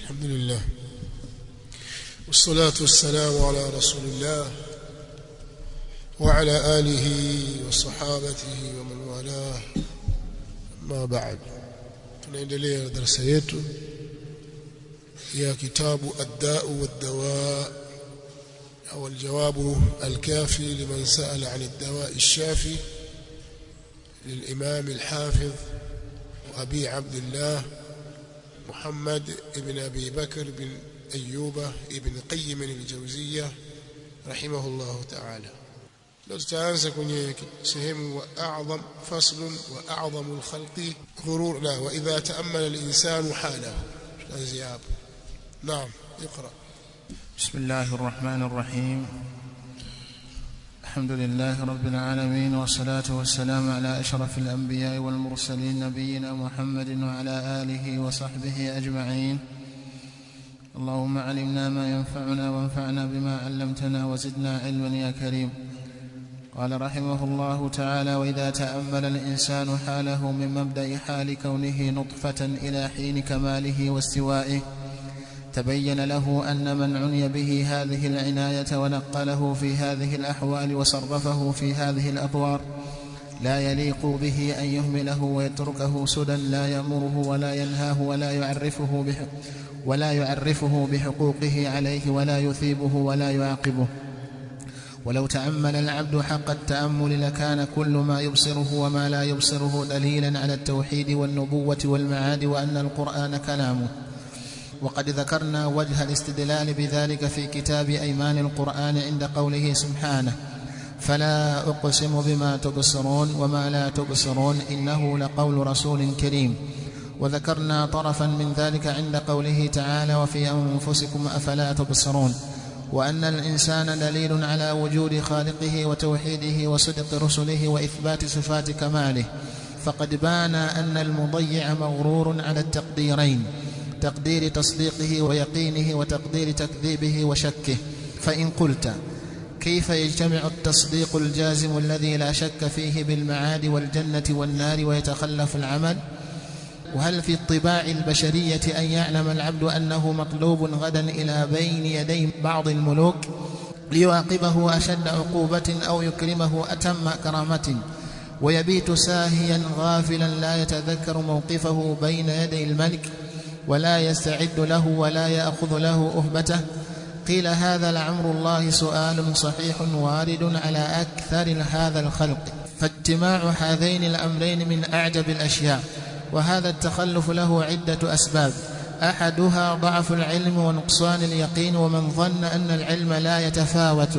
الحمد لله والصلاة والسلام على رسول الله وعلى آله وصحابته ومن والاه ما بعد tunaendelea darasa yetu ya kitabu ad-da'u wad-dawa au al-jawab al-kafi liman sa'ala 'an ad-dawa' ash-shafi للإمام الحافظ أبي عبد الله محمد بن أبي بكر بن أيوب بن قيم الجوزية رحمه الله تعالى لو تتعانسى كنye sehemu وأعظم فصل وأعظم الخلق غرور لا وإذا تأمل الإنسان حاله تنزياب نعم اقرأ بسم الله الرحمن الرحيم الحمد لله رب العالمين والصلاة والسلام على أشرف الأنبياء والمرسلين نبينا محمد وعلى آله وصحبه أجمعين اللهم علمنا ما ينفعنا وانفعنا بما علمتنا وزدنا علما يا كريم قال رحمه الله تعالى وإذا تأمل الإنسان حاله من مبدأ حال كونه نطفة إلى حين كماله واستوائه تبين له أن من عني به هذه العناية ونقله في هذه الأحوال وصرفه في هذه الأطوار لا يليق به أن يهمله ويتركه سدى لا يأمره ولا ينهاه ولا يعرفه بحق ولا يعرفه بحقوقه عليه ولا يثيبه ولا يعاقبه ولو تأمل العبد حق التأمل لكان كل ما يبصره وما لا يبصره دليلا على التوحيد والنبوة والمعاد وأن القرآن كلامه وقد ذكرنا وجه الاستدلال بذلك في كتاب أيمان القرآن عند قوله سبحانه فلا أقسم بما تبصرون وما لا تبصرون إنه لقول رسول كريم وذكرنا طرفا من ذلك عند قوله تعالى وفي أنفسكم أفلا تبصرون وأن الإنسان دليل على وجود خالقه وتوحيده وصدق رسله وإثبات صفات كماله فقد بان أن المضيع مغرور على التقديرين تقدير تصديقه ويقينه وتقدير تكذيبه وشكه فإن قلت كيف يجتمع التصديق الجازم الذي لا شك فيه بالمعاد والجنة والنار ويتخلف العمل وهل في الطباع البشرية أن يعلم العبد أنه مطلوب غدا إلى بين يدي بعض الملوك ليعاقبه أشد عقوبة أو يكرمه أتم كرامة ويبيت ساهيا غافلا لا يتذكر موقفه بين يدي الملك ولا يستعد له ولا يأخذ له أهبته قيل هذا لعمر الله سؤال صحيح وارد على أكثر هذا الخلق فاجتماع هذين الأمرين من أعجب الأشياء وهذا التخلف له عدة أسباب أحدها ضعف العلم ونقصان اليقين ومن ظن أن العلم لا يتفاوت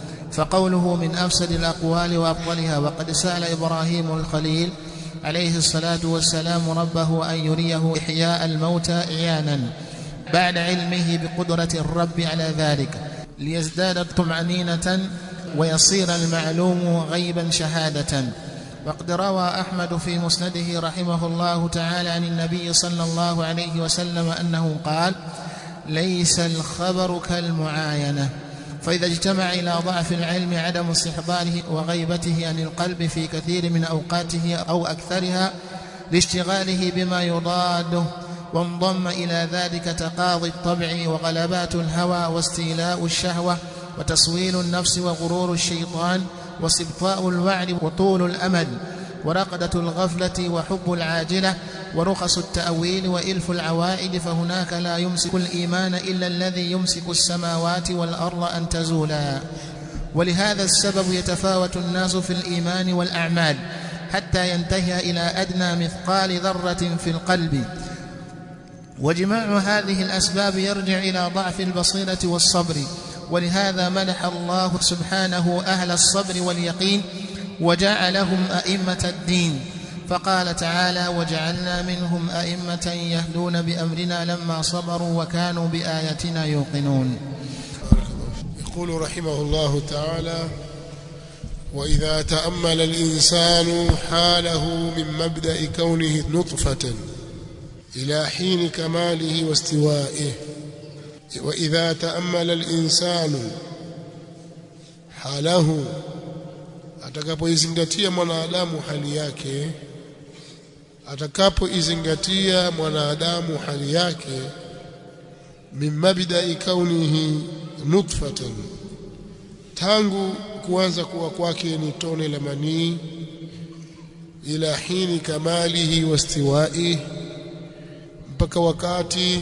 فقوله من أفسد الأقوال وأفضلها وقد سأل إبراهيم الخليل عليه الصلاة والسلام ربه أن يريه إحياء الموتى إعيانا بعد علمه بقدرة الرب على ذلك ليزداد طمأنينة ويصير المعلوم غيبا شهادة وقد روى أحمد في مسنده رحمه الله تعالى عن النبي صلى الله عليه وسلم أنه قال ليس الخبر كالمعاينة فإذا اجتمع إلى ضعف العلم عدم استحضاره وغيبته عن القلب في كثير من أوقاته أو أكثرها لاشتغاله بما يضاده وانضم إلى ذلك تقاضي الطبع وغلبات الهوى واستيلاء الشهوة وتصويل النفس وغرور الشيطان واستبطاء الوعد وطول الأمل ورقدة الغفلة وحب العاجلة ورخص التأويل وإلف العوائد فهناك لا يمسك الإيمان إلا الذي يمسك السماوات والأرض أن تزولا ولهذا السبب يتفاوت الناس في الإيمان والأعمال حتى ينتهي إلى أدنى مثقال ذرة في القلب وجماع هذه الأسباب يرجع إلى ضعف البصيرة والصبر ولهذا مدح الله سبحانه أهل الصبر واليقين وجعلهم أئمة الدين فقال تعالى وجعلنا منهم أئمة يهدون بأمرنا لما صبروا وكانوا بآياتنا يوقنون يقول رحمه الله تعالى وإذا تأمل الإنسان حاله من مبدأ كونه نطفة إلى حين كماله واستوائه وإذا تأمل الإنسان حاله atakapoizingatia mwanadamu hali yake atakapoizingatia mwanadamu hali yake min mabda'i kaunihi nutfatan tangu kuanza kuwa kwake ni tone la manii ila hini kamalihi wastiwai mpaka wakati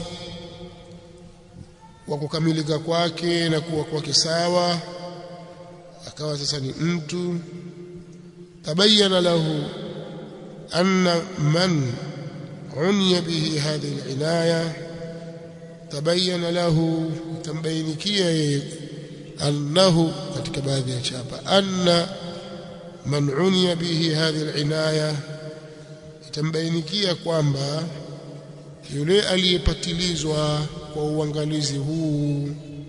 wa kukamilika kwake na kuwa kwake sawa akawa sasa ni mtu tabayyana lahu anna man uniya bihi hadhihi al-inaya tabayyana lahu tambainikia yeye annahu katika baadhi ya chapa anna man uniya bihi hadhihi al-inaya itambainikia kwamba yule aliyepatilizwa kwa uangalizi huu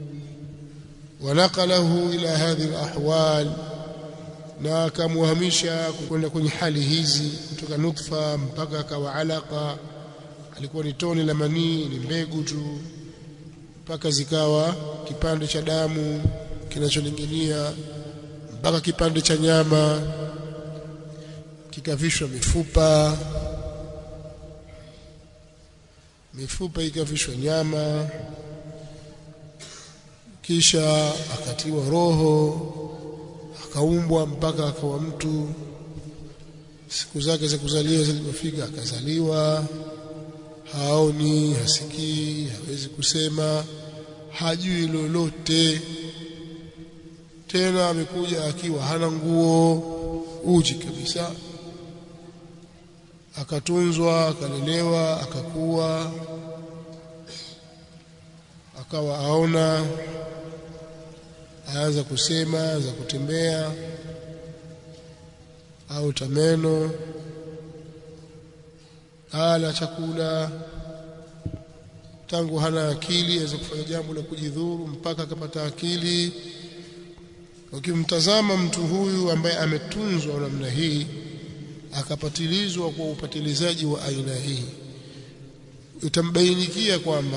wanaqalahu ila hadhihi al-ahwal na akamhamisha kwenda kwenye hali hizi kutoka nutfa mpaka akawa alaka alikuwa ni tone la manii ni mbegu tu mpaka zikawa kipande cha damu kinacholingania mpaka kipande cha nyama kikavishwa mifupa mifupa ikavishwa nyama kisha akatiwa roho akaumbwa mpaka akawa mtu siku zake za kuzaliwa zilipofika akazaliwa haoni hasikii hawezi kusema hajui lolote tena amekuja akiwa hana nguo uchi kabisa akatunzwa akalelewa akakuwa akawa aona aanza kusema aanza kutembea au tameno ala chakula tangu hana akili aweza kufanya jambo la kujidhuru mpaka akapata akili ukimtazama mtu huyu ambaye ametunzwa namna hii akapatilizwa kwa upatilizaji wa aina hii utambainikia kwamba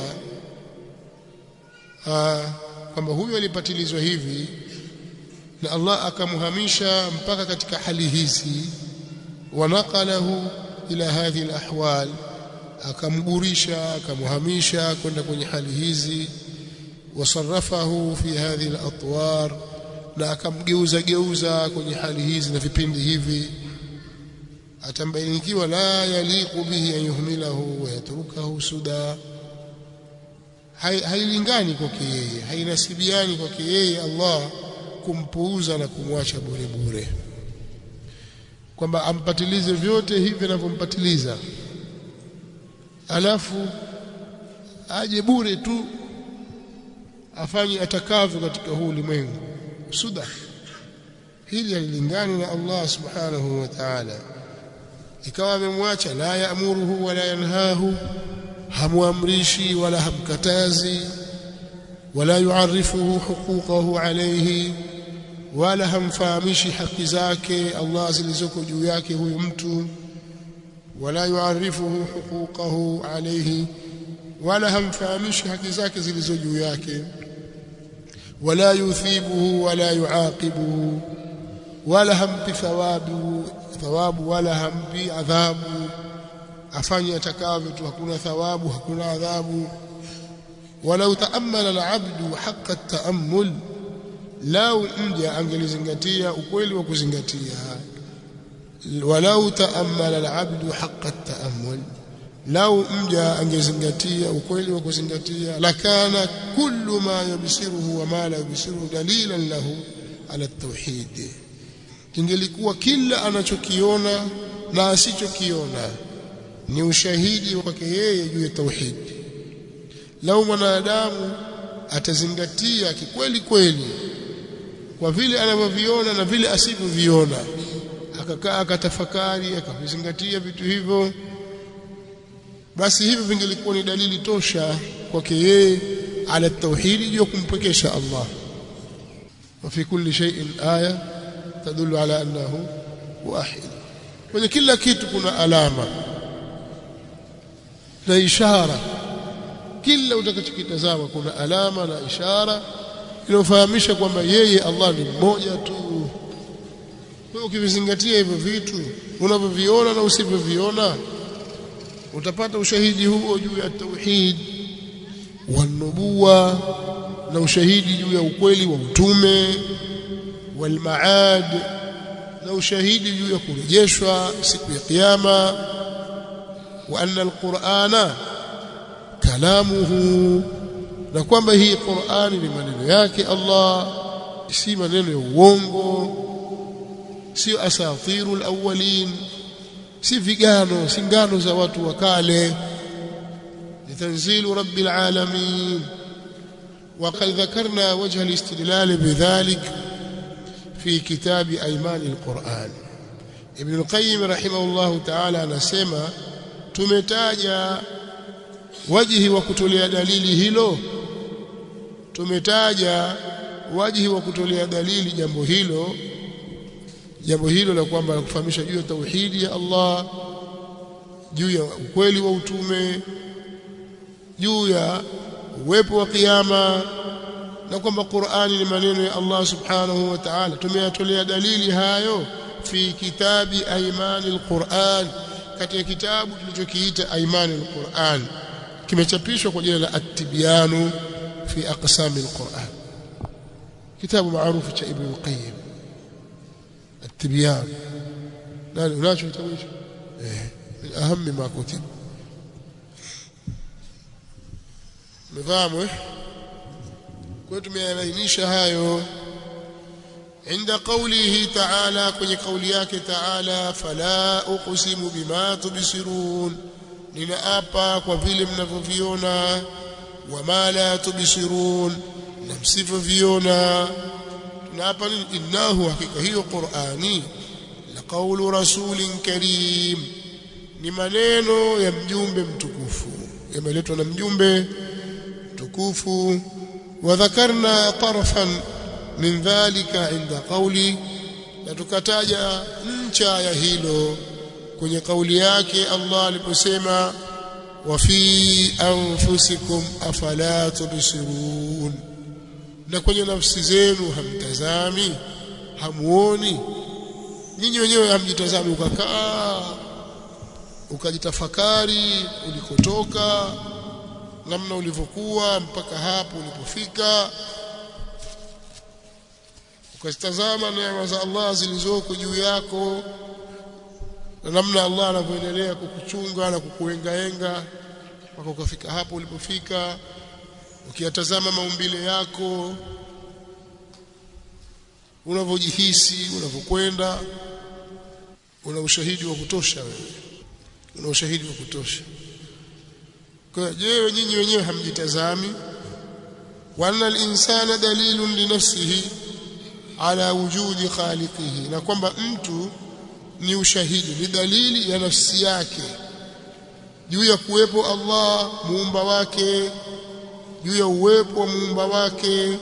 kwamba huyu alipatilizwa hivi na Allah akamhamisha mpaka katika hali hizi wanaqalahu ila hadhihi alahwal akamgurisha akamhamisha kwenda kwenye hali hizi wasarrafahu fi hadhihi alatwar na akamgeuza geuza kwenye hali hizi na vipindi hivi atambainikiwa la yaliqu bihi an yuhmilahu wa yatrukahu suda hailingani kwake yeye hainasibiani kwake yeye Allah kumpuuza na kumwacha bure bure kwamba ampatilize vyote hivi anavyompatiliza alafu aje bure tu afanye atakavyo katika huu ulimwengu suda hili halilingani na Allah subhanahu wa ta'ala ikawa amemwacha la yaamuruhu wala yanhahu hamuamrishi wala hamkatazi wala yuarifuhu huquqahu alayhi wala hamfahamishi haki zake Allah zilizoko juu yake huyu mtu wala yuarifuhu huquqahu alayhi wala hamfahamishi haki zake zilizo juu yake wala yuthibuhu wala yuaqibuhu wala hampi thawabu thawabu wala hampi adhabu afanye atakavyo tu hakuna thawabu hakuna adhabu walau taammala alabdu haqqa at-taammul lau mja angelizingatia ukweli wa kuzingatia walau taammala alabdu haqqa at-taammul lau mja angezingatia ukweli wa kuzingatia lakana kullu ma yubsiruhu wa ma la yubsiruhu dalilan lahu ala at-tauhid kingelikuwa kila anachokiona na asichokiona ni ushahidi wake yeye juu ya tauhid lau mwanadamu atazingatia kikweli kweli kwa vile anavyoviona na vile asivyoviona akakaa akatafakari akavizingatia vitu hivyo basi hivyo vingelikuwa ni dalili tosha kwake yeye ala tauhidi juu ya kumpwekesha Allah wa fi kulli shay'in aya tadullu ala annahu wahid kwenye kila kitu kuna alama na ishara kila utakachokitazama kuna alama na ishara inayofahamisha kwamba yeye Allah ni mmoja tu kwa ukivizingatia hivyo vitu unavyoviona na usivyoviona utapata ushahidi huo juu ya tauhid wanubuwa na ushahidi juu ya ukweli wa utume walmaad na ushahidi juu ya kurejeshwa siku ya kiyama wa anna alqur'ana kalamuhu na kwamba hii Qur'ani ni maneno yake Allah si maneno ya uongo sio asatirul awwalin si vigano si ngano za watu wa kale ni tanzilu rabbil alamin وقد ذكرنا وجه الاستدلال بذلك في كتاب أيمان القرآن ابن القيم رحمه الله تعالى anasema tumetaja wajihi wa kutolea dalili hilo tumetaja wajihi wa kutolea dalili jambo hilo jambo hilo la kwamba kufahamisha juu ya tauhidi ya Allah juu ya ukweli wa utume juu ya uwepo wa kiyama na kwamba Qur'ani ni maneno ya Allah subhanahu wa ta'ala tumeyatolea dalili hayo fi kitabi aimani alquran katika kitabu tulichokiita aimani alquran kimechapishwa kwa jina la at-tibyanu fi aqsam alquran kitabu maarufu cha ibn al-qayyim at-tibyan nani unacho kitabu hicho eh min ahammi ma kutib mfahamu eh kwa tumeainisha hayo عند قوله تعالى kwenye kauli yake تعالى فلا اقسم بما تبصرون ninaapa kwa vile mnavyoviona wama la tubsirun na msivyoviona tunaapa nini innahu hakika hiyo qurani la qawlu rasulin karim ni maneno ya mjumbe mtukufu yameletwa na mjumbe mtukufu wadhakarna tarfan min dhalika inda qawli na tukataja ncha ya hilo kwenye kauli yake Allah aliposema wa fi anfusikum afala tubsirun na kwenye nafsi zenu hamtazami hamuoni nyinyi wenyewe hamjitazami ukakaa ukajitafakari ulikotoka namna ulivyokuwa mpaka hapo ulipofika ukazitazama neema za Allah zilizoko juu yako na namna Allah anavyoendelea kukuchunga na kukuengaenga mpaka ukafika hapo ulipofika ukiyatazama maumbile yako unavyojihisi unavyokwenda una ushahidi wa kutosha wewe una ushahidi wa kutosha kwa je nyinyi wenyewe hamjitazami wa anna al-insana dalilun li nafsihi ala wujudi khaliqihi na kwamba mtu ni ushahidi ni dalili ya nafsi yake juu ya kuwepo Allah muumba wake juu ya uwepo wa muumba wake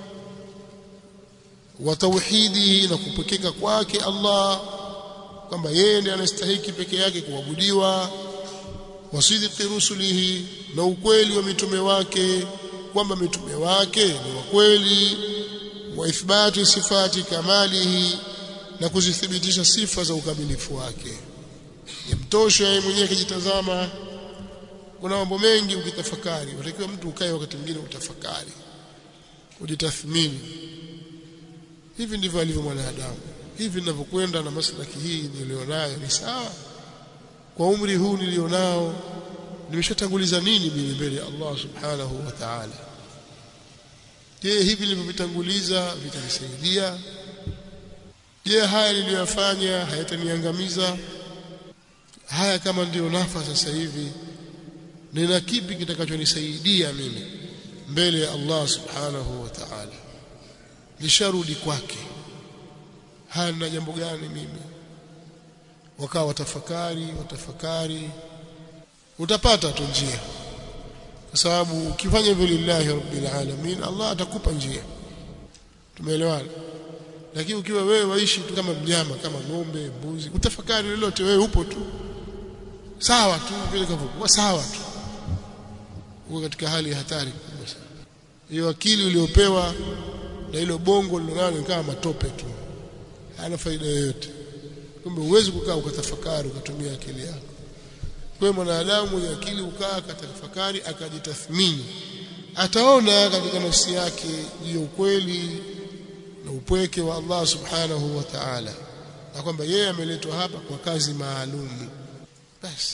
wa tauhidi na kupekeka kwake Allah kwamba yeye ndiye anastahili peke yake kuabudiwa wasidiki rusulihi na ukweli wa mitume wake kwamba mitume wake ni wa kweli wa ithbati sifati kamalihi na kuzithibitisha sifa za ukamilifu wake yamtosha yeye mwenyewe akijitazama kuna mambo mengi ukitafakari unatakiwa mtu ukae wakati mwingine utafakari ujitathmini hivi ndivyo alivyo mwanadamu hivi ninavyokwenda na maslaki hii nilionayo ni sawa kwa umri huu nilionao nimeshatanguliza nini mimi mbele ya Allah subhanahu wa ta'ala je hivi nilivyovitanguliza vitanisaidia je haya niliyofanya hayataniangamiza haya kama ndiyo nafa sasa hivi nina kipi kitakachonisaidia mimi mbele ya Allah subhanahu wa ta'ala nisharudi kwake haya na jambo gani mimi wakawa watafakari watafakari utapata tu njia kwa sababu ukifanya hivyo lillahi rabbil alamin Allah atakupa njia tumeelewana lakini ukiwa wewe waishi tu kama mnyama kama ng'ombe mbuzi utafakari lolote wewe upo tu sawa tu vile kavyokuwa sawa tu uko katika hali ya hatari kubwa sana hiyo akili uliopewa na hilo bongo lilonalo kama matope tu hana faida yoyote kumbe huwezi kukaa ukatafakari ukatumia akili yako kwa mwanadamu mwenye akili ukaa akatafakari akajitathmini ataona katika nafsi yake juu ya ukweli na upweke wa Allah subhanahu wa ta'ala na kwamba yeye ameletwa hapa kwa kazi maalum basi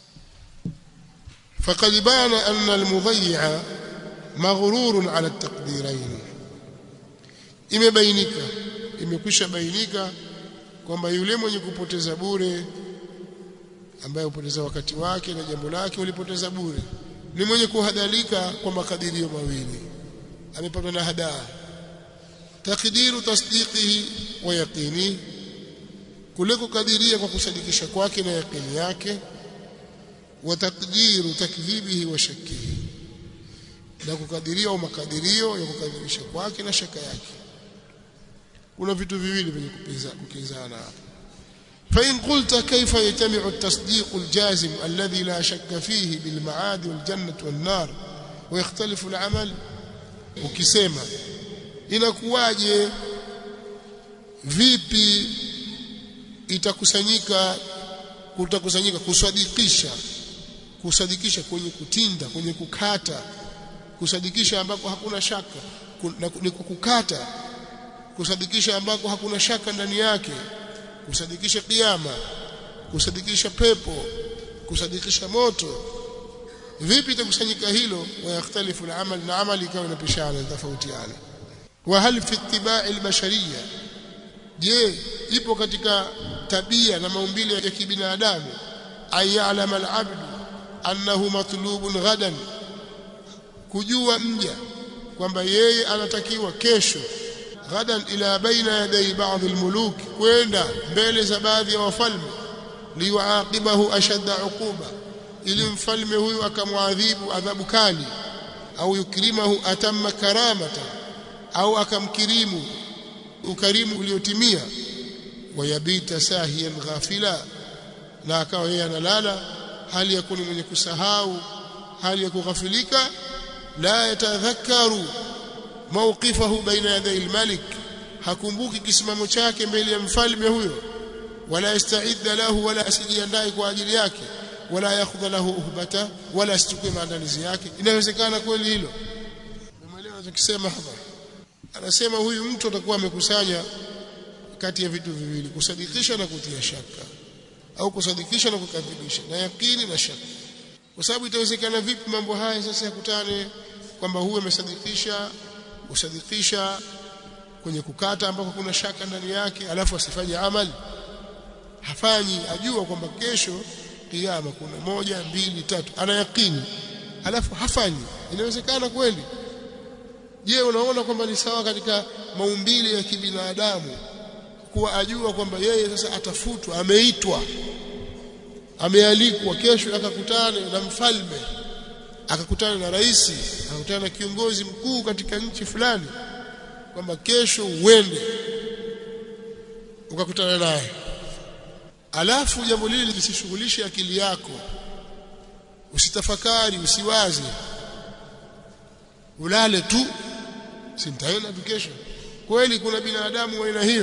فقد بان أن المضيع مغرور على التقديرين imebainika imekwisha bainika kwamba yule mwenye kupoteza bure ambaye hupoteza wakati wake na jambo lake ulipoteza bure ni mwenye kuhadalika kwa makadirio mawili amepatwa na hadaa takdiru tasdiqihi wa yaqini kule kukadiria kwa kusadikisha kwake na yaqini yake wa takdiru takdhibihi wa shakkihi na kukadiria au makadirio ya kukadirisha kwake na shaka yake kuna vitu viwili vyenye kukinzana hapa فإن قلت كيف يجتمع التصديق الجازم الذي لا شك فيه بالمعاد والجنة والنار ويختلف العمل ukisema inakuwaje vipi itakusanyika kutakusanyika kusadikisha kusadikisha kwenye kutinda kwenye kukata kusadikisha ambako hakuna shaka ni kukata kusadikisha ambako hakuna shaka ndani yake kusadikisha kiyama kusadikisha pepo kusadikisha moto vipi itakusanyika hilo wayakhtalifu al-amal na amali ikawa inapishana tofautiana wa hal fi ittiba'i al-bashariyya je ipo katika tabia na maumbile ya kibinadamu ayalama al-abd annahu matlubun ghadan kujua mja kwamba yeye anatakiwa kesho ghadan ila baina yaday ba'd al-muluk kwenda mbele za baadhi ya wafalme liwaaqibahu ashadda uquba ili mfalme huyu akamwadhibu adhabu kali au yukrimahu atamma karamata au akamkirimu ukarimu uliotimia wayabita sahiyan ghafila na akawa yeye analala hali ya kuni mwenye kusahau hali ya kughafilika la yatadhakkaru mawqifahu baina yaday almalik hakumbuki kisimamo chake mbele ya mfalme huyo wala yastaidda lahu wala asijiandae kwa ajili yake wala yakhudha lahu uhbata wala asichukue maandalizi yake inawezekana kweli hilo umeelewa anachokisema hapa anasema huyu mtu atakuwa amekusanya kati ya vitu viwili kusadikisha na kutia shaka au kusadikisha na kukadhibisha na yakini na shaka kwa sababu itawezekana vipi mambo haya sasa yakutane kwamba huyu amesadikisha usadikisha kwenye kukata ambako kuna shaka ndani yake alafu asifanye amali hafanyi ajua kwamba kesho kiyama kuna moja mbili tatu ana yakini alafu hafanyi inawezekana kweli je unaona kwamba ni sawa katika maumbile ya kibinadamu kuwa ajua kwamba yeye sasa atafutwa ameitwa amealikwa kesho akakutane na mfalme akakutana na rais akakutana na kiongozi mkuu katika nchi fulani kwamba kesho uende ukakutana naye alafu jambo lile lisishughulishe akili yako usitafakari usiwaze ulale tu sintaenda tu kesho kweli kuna binadamu wa aina hiyo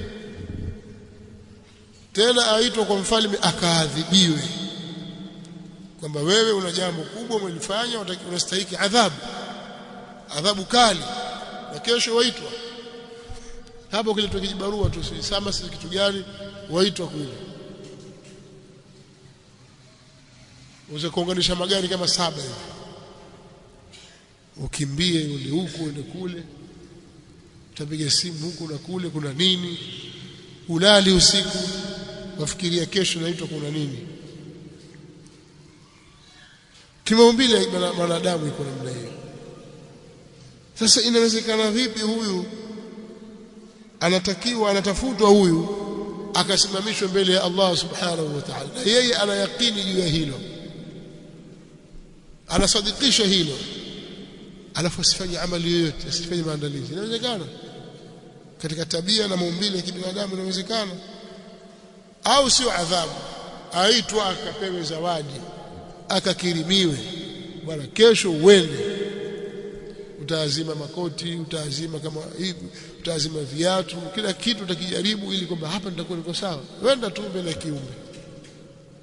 tena aitwa kwa mfalme akaadhibiwe kwamba wewe una jambo kubwa umelifanya unastahili adhabu adhabu kali na kesho waitwa hapo kiletwa kijibarua tu sama si kitu gani waitwa kule uweze kuunganisha magari kama saba hivi ukimbie ule huku ende kule utapiga simu huku na kule kuna nini ulali usiku wafikiria kesho naitwa kuna nini kimaumbile mwanadamu iko namna hiyo sasa inawezekana vipi huyu anatakiwa anatafutwa huyu akasimamishwa mbele ya Allah subhanahu wa ta'ala na yeye ana yakini juu ya hilo anasadikisha hilo alafu asifanye amali yoyote asifanye maandalizi inawezekana katika tabia na maumbile ya kibinadamu inawezekana au sio adhabu aitwa akapewe zawadi akakirimiwe bwana kesho uende utaazima makoti utaazima kama hivi utaazima viatu kila kitu utakijaribu ili kwamba hapa nitakuwa niko sawa wenda tu mbele ya kiumbe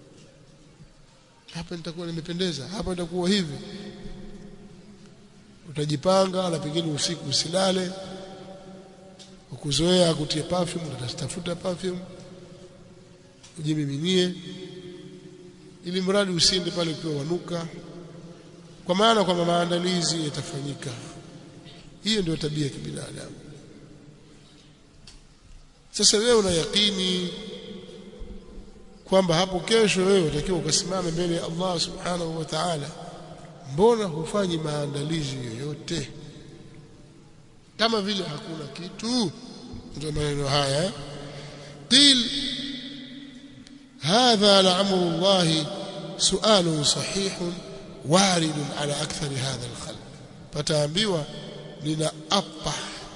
hapa nitakuwa nimependeza hapa nitakuwa hivi utajipanga na pengine usiku usilale ukuzoea kutia perfume utatafuta perfume ujimiminie ili mradi usiende pale ukiwa wanuka kwa maana kwamba maandalizi yatafanyika hiyo ndio tabia ya kibinadamu sasa wewe una yakini kwamba hapo kesho wewe utakiwa ukasimame mbele ya Allah subhanahu wa ta'ala mbona hufanyi maandalizi yoyote kama vile hakuna kitu ndio maneno haya qil hadha la'amru Allah su'alun sahihun waridun ala akthari hadha al-khalq pataambiwa nina apa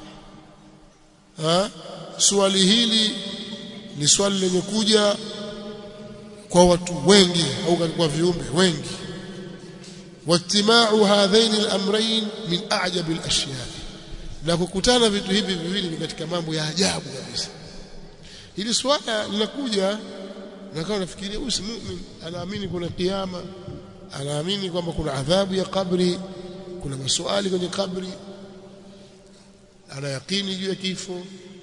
ha swali hili ni swali lenye kuja kwa watu wengi au kwa viumbe wengi واجتماع هذين الامرين من اعجب الاشياء na kukutana vitu hivi viwili ni katika mambo ya ajabu kabisa hili swala linakuja na kama nafikiria huyu si muumini anaamini kuna kiyama anaamini kwamba kuna adhabu ya kabri kuna maswali kwenye kabri ana yakini juu ya kifo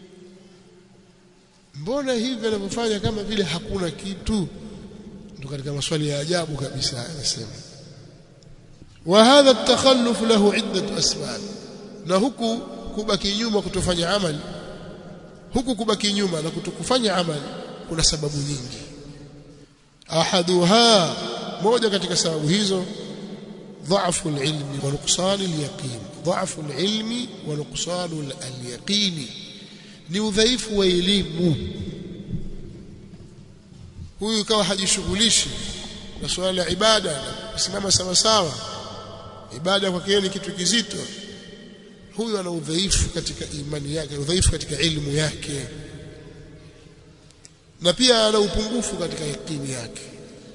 mbona hivi anavyofanya kama vile hakuna kitu ndio katika maswali ya ajabu kabisa anasema وهذا التخلف له عدة أسباب na huku kubaki nyuma kutofanya amali huku kubaki nyuma na kutokufanya amali kuna sababu nyingi ahaduha moja katika sababu hizo ضعف العلم ونقصان اليقين ضعف العلم ونقصان اليقين ni udhaifu wa elimu huyu kawa hajishughulishi na swala la ibada kusimama sawa sawa ibada kwake ni kitu kizito huyu ana udhaifu katika imani yake udhaifu katika elimu yake na pia ana upungufu katika yakini yake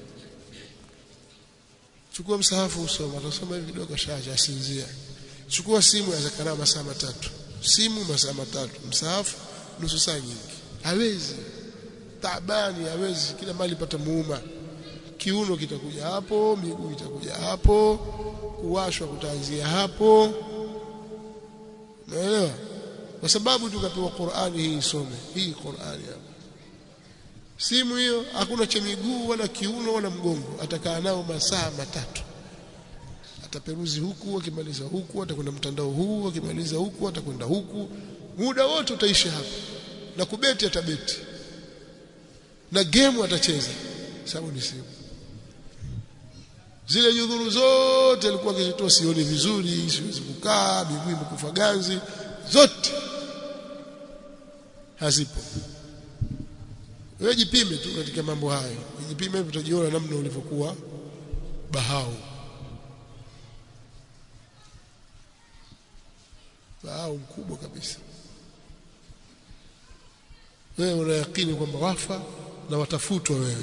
chukua msahafu usoma utasoma hivi kidogo shaja asinzia chukua simu ya zakara masaa matatu simu masaa matatu msahafu nusu saa nyingi hawezi taabani hawezi kila mali pata muuma kiuno kitakuja hapo miguu itakuja hapo kuwashwa kutaanzia hapo naelewa kwa sababu tukapewa Qur'ani hii isome hii Qur'ani hapa simu hiyo hakuna cha miguu wala kiuno wala mgongo atakaa nao masaa matatu ataperuzi huku akimaliza huku atakwenda mtandao huu akimaliza huku atakwenda huku muda wote utaisha hapa na kubeti atabeti na game atacheza sababu ni simu zile nyudhuru zote alikuwa akizitoa sioni vizuri siwezi kukaa miguu imekufa ganzi zote hazipo wewe jipime tu katika mambo hayo jipime hivi utajiona namna ulivyokuwa bahau bahau mkubwa kabisa wewe unayakini kwamba wafa na watafutwa wewe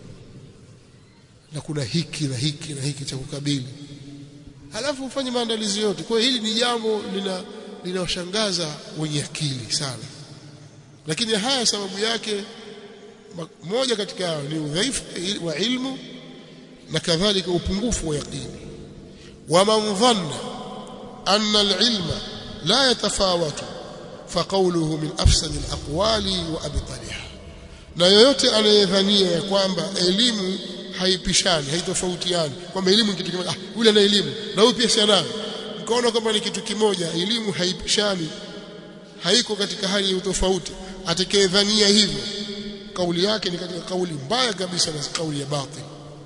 na kuna hiki na hiki na hiki cha kukabili halafu ufanye maandalizi yote kwa hili ni jambo lina linawashangaza wenye akili sana lakini haya sababu yake moja katika hao ni udhaifu wa ilmu na kadhalika upungufu wa yaqini waman dhanna anna alilma la yatafawatu faqawluhu min afsad alaqwali wa abtaliha na yoyote anayedhania ya kwamba elimu haipishani haitofautiani kwamba elimu ni kitu kimoja ah yule ana elimu na huyu pia si anayo mkaona kwamba ni kitu kimoja elimu haipishani haiko katika hali ya utofauti atakayedhania hivyo kauli yake ni katika kauli mbaya kabisa na kauli ya batil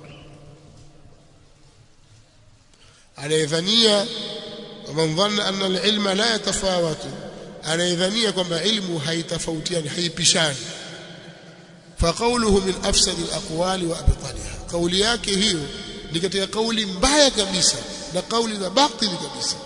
anayedhania man dhanna anna al-ilma la yatafawatu anayedhania kwamba ilmu haitofautiani haipishani فقوله من أفسد الأقوال وأبطالها قولي yake hiyo ni katika kauli mbaya kabisa na kauli za batili kabisa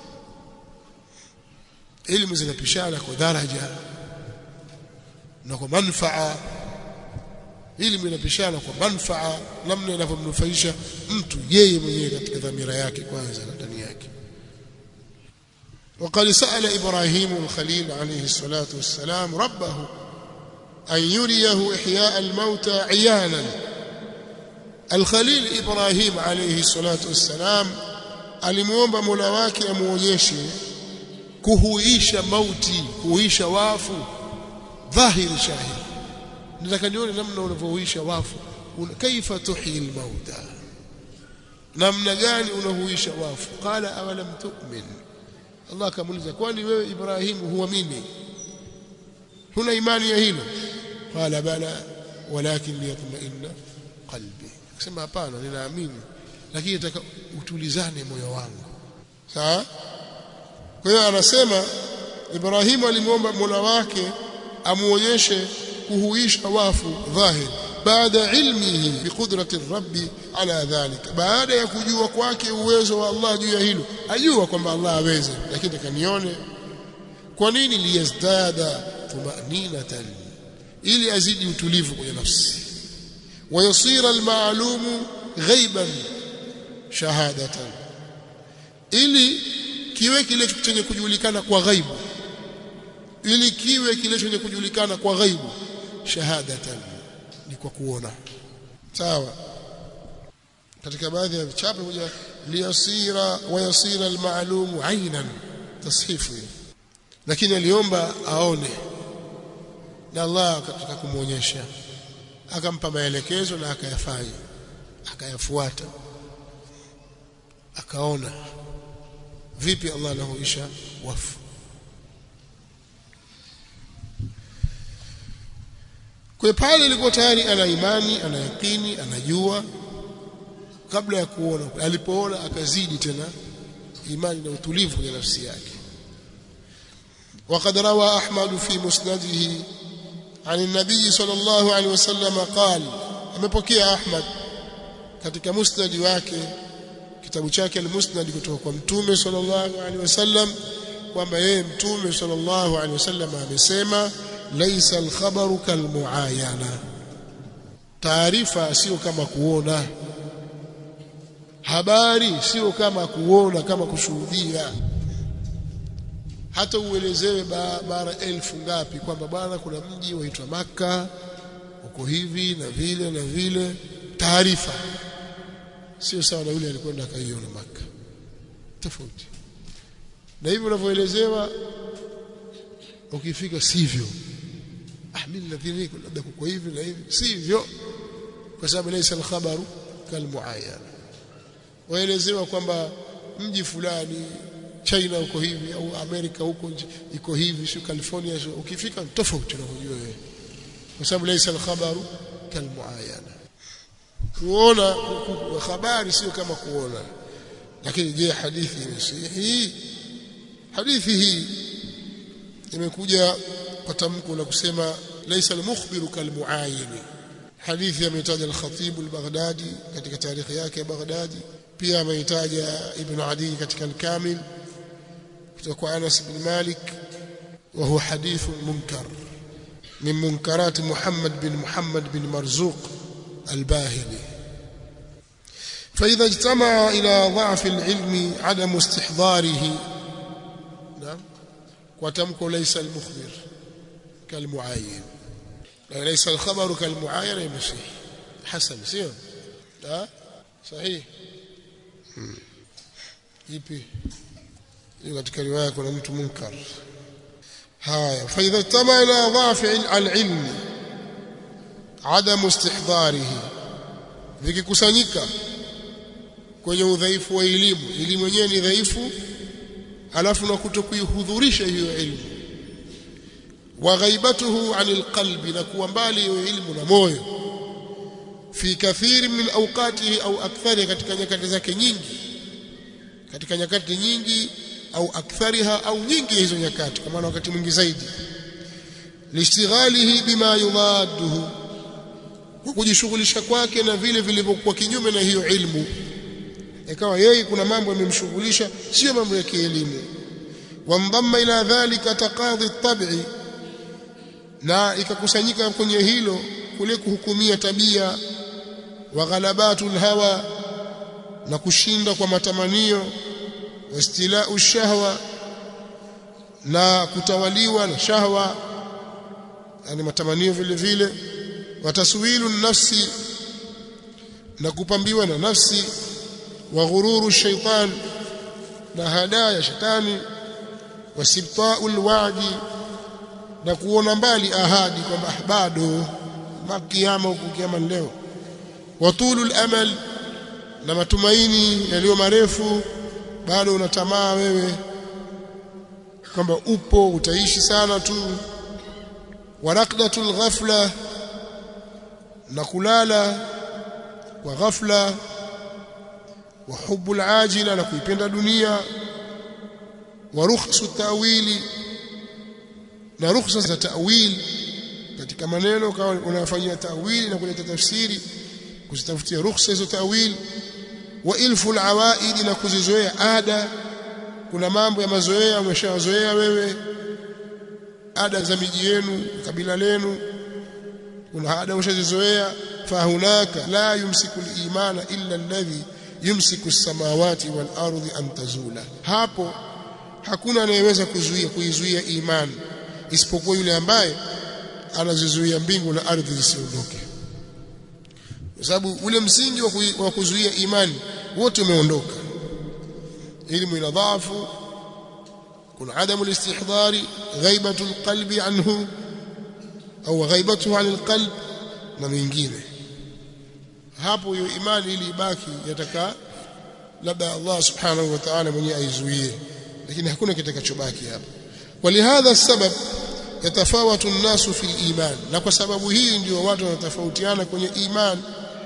elimu zinapishana kwa daraja na kwa manfaa elimu inapishana kwa manfaa namna inavyomnufaisha mtu yeye mwenyewe katika dhamira yake kwanza na ndani yake وقد سأل إبراهيم الخليل عليه الصلاة والسلام ربه أن يريه إحياء الموتى عيانا الخليل إبراهيم عليه الصلاة والسلام alimuomba Mola wake amuonyeshe kuhuisha mauti kuhuisha wafu dhahiri shahidi nataka nione namna unavyohuisha wafu kaifa tuhyi almauta namna gani unahuisha wafu qala awalam tu'min Allah akamuuliza kwani wewe Ibrahim huamini huna imani ya hilo qala bala walakin liyatma'inna qalbi akasema hapana ninaamini lakini nataka utulizane moyo wangu sawa kwa hiyo anasema Ibrahim alimwomba Mola wake amuonyeshe kuhuisha wafu dhahir baada ilmihi biqudrati rabbi ala dhalika baada ya kujua kwake uwezo wa Allah juu ya hilo ajua kwamba Allah aweze lakini takanione kwa nini liyazdada tumaninatan ili azidi utulivu kwenye nafsi wayasira almaalumu ghaiban shahadatan ili kiwe kile chenye kujulikana kwa ghaibu ili kiwe kile chenye kujulikana kwa ghaibu shahadatan ni kwa kuona sawa katika baadhi ya vichapo kuja liyasira wayasira almaalumu ainan tashifu lakini aliomba aone na Allah akataka kumuonyesha akampa maelekezo na akayafanya akayafuata akaona vipi Allah anahuisha wafu kwa pale ilikuwa tayari ana imani ana yakini anajua kabla ya kuona alipoona akazidi tena imani na utulivu kwenye nafsi yake وقد روى أحمد في مسنده عن النبي صلى الله عليه وسلم قال amepokea Ahmad katika musnad wake kitabu chake al-Musnad kutoka kwa Mtume sallallahu alaihi wasallam kwamba yeye Mtume sallallahu alaihi wasallam amesema laisa al-khabaru kalmuayana taarifa sio kama kuona habari sio kama kuona kama kushuhudia hata uelezewe bara elfu ngapi kwamba bwana kuna mji waitwa maka uko hivi na vile na vile taarifa sio sawa na yule alikwenda akaiona maka tofauti na hivyo unavyoelezewa ukifika sivyo ah mimi nadhani labda kuko hivi na hivi sivyo kwa sababu laysa al-khabaru kalmuayana waelezewa kwamba mji fulani China uko hivi au Amerika huko iko hivi sio California sio ukifika tofauti unavyojua wewe kwa sababu laysa al-khabaru kalmuayana kuona habari sio kama kuona lakini je hadithi ni sahihi hadithi hii imekuja kwa tamko la kusema laysa al-mukhbiru kalmuayini hadithi ametaja al-Khatib al-Baghdadi katika tarikhi yake ya Baghdadi pia ameitaja Ibn Adi katika al-Kamil kutoka kwa Anas bin Malik wa huwa hadith munkar min munkarat Muhammad bin Muhammad bin Marzuq al-Bahili فإذا اجتمع إلى ضعف العلم عدم استحضاره نعم وتمكو ليس المخبر كالمعاين ليس الخبر كالمعاين يمشي حسن سير ها صحيح ipi hiyo katika riwaya kuna mtu munkar haya fa idha tama ila dhaf al-ilm adam istihdarihi vikikusanyika kwenye udhaifu wa elimu elimu yenyewe ni dhaifu alafu na kutokuihudhurisha hiyo elimu wa ghaibatuhu anil qalbi na kuwa mbali hiyo elimu na moyo fi kathiri min awqatihi au akthari katika nyakati zake nyingi katika nyakati nyingi au akthariha au nyingi hizo nyakati kwa maana wakati mwingi zaidi listighalihi bima yudaduhu kwa kujishughulisha kwake na vile vilivyokuwa kinyume na hiyo ilmu ikawa yeye kuna mambo yamemshughulisha sio mambo ya kielimu wamdhamma ila dhalika taqadhi at-tab'i na ikakusanyika kwenye hilo kule kuhukumia tabia wa ghalabatul hawa na kushinda kwa matamanio wastila'u shahwa na kutawaliwa na shahwa yani matamanio vile vile wataswilu nafsi na kupambiwa na nafsi wa ghururu shaitan na hadaa ya shetani wasibtaul wa'di na kuona mbali ahadi kwamba bado makiama huku kiama leo watulul amal na matumaini yaliyo marefu bado unatamaa wewe kwamba upo utaishi sana tu waraqdatul ghafla na kulala kwa ghafla wa hubbul ajila na kuipenda dunia wa rukhsu ta'wili na rukhsa za ta'wil katika maneno kama unafanyia ta'wili na kuleta tafsiri kuzitafutia rukhsa hizo ta'wil wa ilfu alawaid na kuzizoea ada kuna mambo ya mazoea umeshazoea wewe ada za miji yenu kabila lenu kuna ada umeshazizoea fahunaka la yumsiku al-imana illa alladhi yumsiku as-samawati wal ardi an tazula hapo hakuna anayeweza kuzuia kuizuia imani isipokuwa yule ambaye anazizuia mbingu na ardhi zisiondoke kwa sababu ule msingi wa kuzuia imani wote umeondoka elimu ina dhaifu kuna adamu listihdari ghaibatu alqalbi anhu au ghaibatuhu an alqalb na mengine hapo hiyo imani ili ibaki yataka labda Allah subhanahu wa ta'ala mwenyewe aizuie lakini hakuna kitakachobaki hapo walihadha sabab yatafawatu an-nasu fi al-iman na kwa sababu hii ndio watu wanatofautiana kwenye iman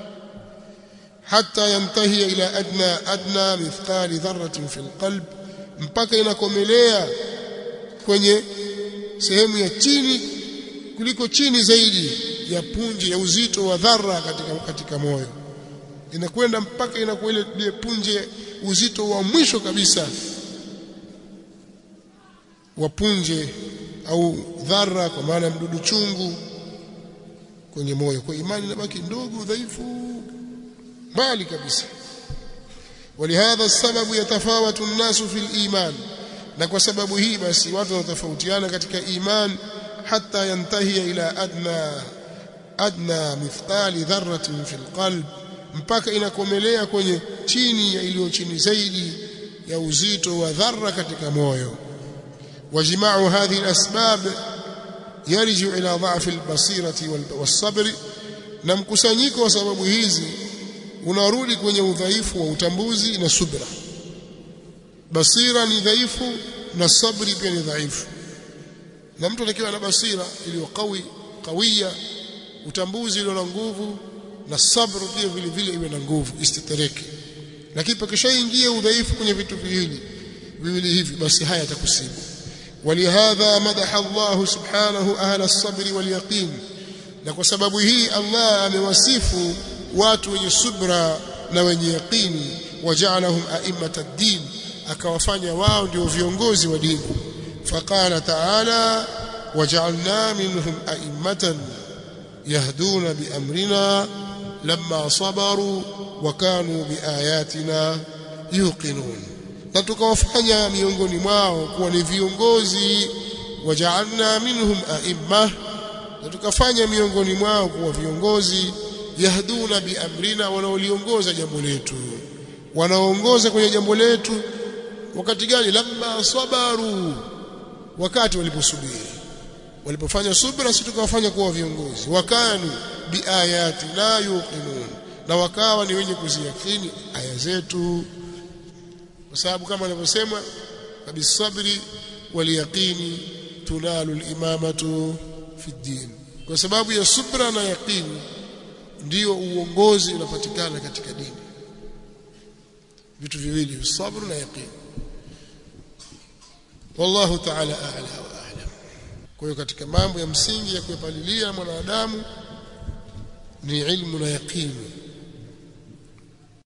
hatta yantahi ila adna adna mithqali dharratin fi al-qalb mpaka inakomelea kwenye sehemu ya chini kuliko chini zaidi ya punje ya uzito wa dharra katika katika moyo inakwenda mpaka inakuwa ile punje uzito wa mwisho kabisa wa punje au dharra kwa maana mdudu chungu kwenye moyo kwa imani inabaki ndogo dhaifu mbali kabisa ولهذا السبب يتفاوت الناس في الإيمان na kwa sababu hii basi watu wanatofautiana katika iman hatta yantahi ila adna adna mithqali dharratin fil qalb mpaka inakomelea kwenye chini ya iliyo chini zaidi ya uzito wa dharra katika moyo wajma'u hadhihi al-asbab yarji'u ila dha'f al-basirati was-sabr na mkusanyiko wa sababu hizi unarudi kwenye udhaifu wa utambuzi na subra basira ni dhaifu na sabri pia ni dhaifu na mtu atakiwa na basira iliyo kawi kawia utambuzi ulio na nguvu na sabru pia vile vile iwe na nguvu istitereke lakini pakishaingia udhaifu kwenye vitu viwili viwili hivi basi haya yatakusibu ولهذا مدح الله سبحانه أهل الصبر واليقين na kwa sababu hii Allah amewasifu watu wenye subra na wenye yaqini waja'alahum a'immata ad-din akawafanya wao ndio viongozi wa dini faqala ta'ala waja'alna minhum a'immatan yahduna biamrina lamma sabaru wa kanu biayatina yuqinun na tukawafanya miongoni mwao kuwa ni viongozi waja'alna minhum a'imma na tukafanya miongoni mwao kuwa viongozi yahduna biamrina wanaoliongoza jambo letu wanaongoza kwenye jambo letu wakati gani lamma sabaru wakati waliposubiri walipofanya subra sisi tukawafanya kuwa viongozi wakanu biayati la yuqinun na wakawa ni wenye kuziakini aya zetu kwa sababu kama anavyosema bisabri waliyaqini tunalu al-imamatu fi din kwa sababu ya subra na yaqini ndio uongozi unapatikana katika dini vitu viwili sabr na yaqin wallahu ta'ala a'la wa a'lam kwa hiyo katika mambo ya msingi ya kuyapalilia mwanadamu ni ilmu na yaqini